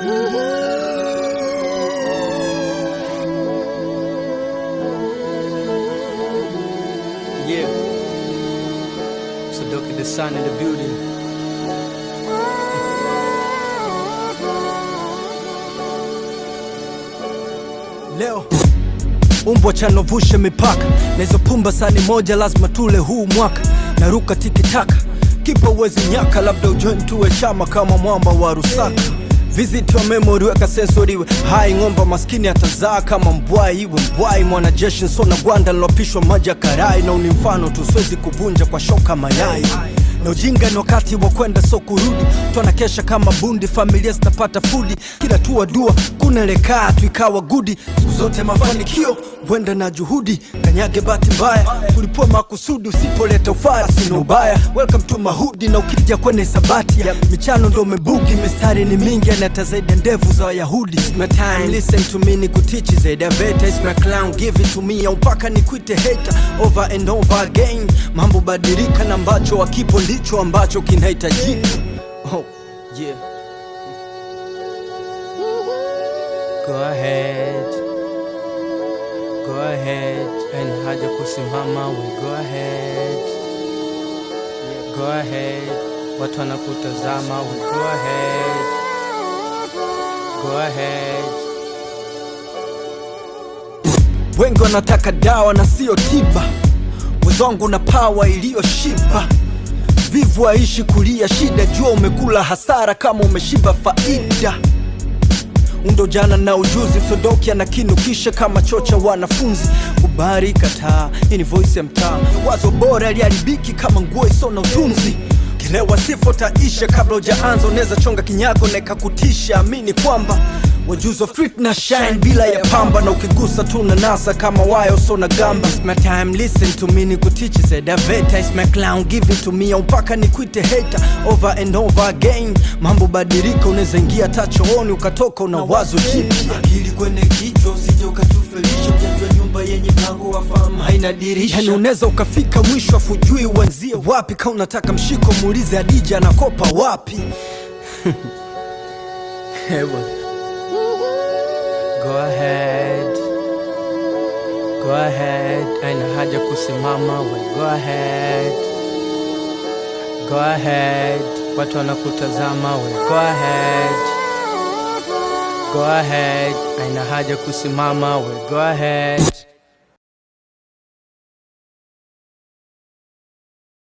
Yeah. Sadoki the sun in the building. Leo umbwa chanovushe mipaka na hizo pumba sani moja lazima tule huu mwaka naruka tikitaka kipa uwezi nyaka labda ujoin tuwe chama kama mwamba wa rusaka Visit wa memory weka sensori iwe hai ng'omba maskini atazaa kama mbwai iwe mbwai mwanajeshi nsona gwanda lilopishwa maji ya karai na uni mfano tu siwezi kuvunja kwa shoka mayai na ujinga ni wakati wa kwenda so kurudi twana kesha kama bundi familia zitapata fudi kila tua dua kunelekaa tu ikawa gudi siku zote mafanikio wenda na juhudi kanyage bahati mbaya tulipua makusudi usipoleta ufara sina ubaya welcome to mahudi na ukija kwenye sabati ya michano ndo umebugi mistari ni mingi anata zaidi ya ndevu za wayahudi It's my time listen to me ni kutichi zaidi ya veta It's my clown give it to me au mpaka nikuite hater over and over again mambo badilika na ambacho wakipo ndicho ambacho kinahitajika oh, yeah. Go ahead Go ahead and haja kusimama we go ahead Go ahead watu wanakutazama we go ahead Go ahead wengi wanataka dawa na sio tiba wezwangu na pawa iliyoshiba vivu aishi kulia shida jua umekula hasara kama umeshiba faida undo jana na ujuzi msodoki anakinukisha kama chocha wanafunzi ubari kataa hii ni voice ya mtaa wazo bora liharibiki kama nguo iso na utunzi kilewa sifo taisha kabla ujaanza unaweza chonga kinyago na ikakutisha amini kwamba wajuzi wa street na shine bila ya pamba na ukigusa tu na nasa kama wayo so na gamba It's my time listen to me ni kutichi said aveta It's my clown give it to me au mpaka nikuite hater over and over again mambo badilika unaweza ingia hata chooni ukatoka una wazo jipya akili kwenye kichwa usije ukatufelisha ujajua nyumba yenye mlango wa fahamu haina dirisha yani unaweza ukafika mwisho afujui uanzie wapi kama unataka mshiko muulize adija anakopa wapi Heaven. Go ahead. Go ahead. Aina haja kusimama we go ahead. Go ahead. Watu wanakutazama we go ahead. Go ahead. Aina haja kusimama we go ahead.